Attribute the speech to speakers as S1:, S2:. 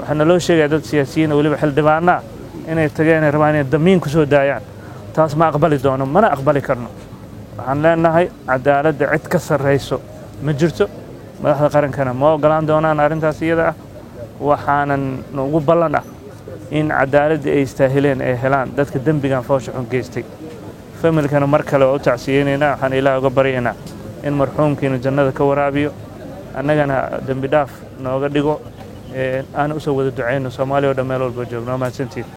S1: waxaa naloo sheegaya dad siyaasiyiin weliba xildhibaanaa inay tageen ay rabaan inay damiin ku soo daayaan taas ma aqbali doono mana aqbali karno waxaan leenahay cadaaladda cid ka sarrayso ma jirto madaxda qarankana ma ogolaan doonaan arrintaas iyada ah waxaanan ugu ballan ah in cadaaladdii ay istaahileen ay helaan dadka dembigan foosha xun geystay familkana mar kale waa u tacsiyeynaynaa waxaan ilaah uga baryaynaa in marxuumkiina jannada ka waraabiyo annagana dembi dhaaf nooga dhigo aan usoo wada ducayno soomaaliya o dhan meel walba joogno mahadsantiin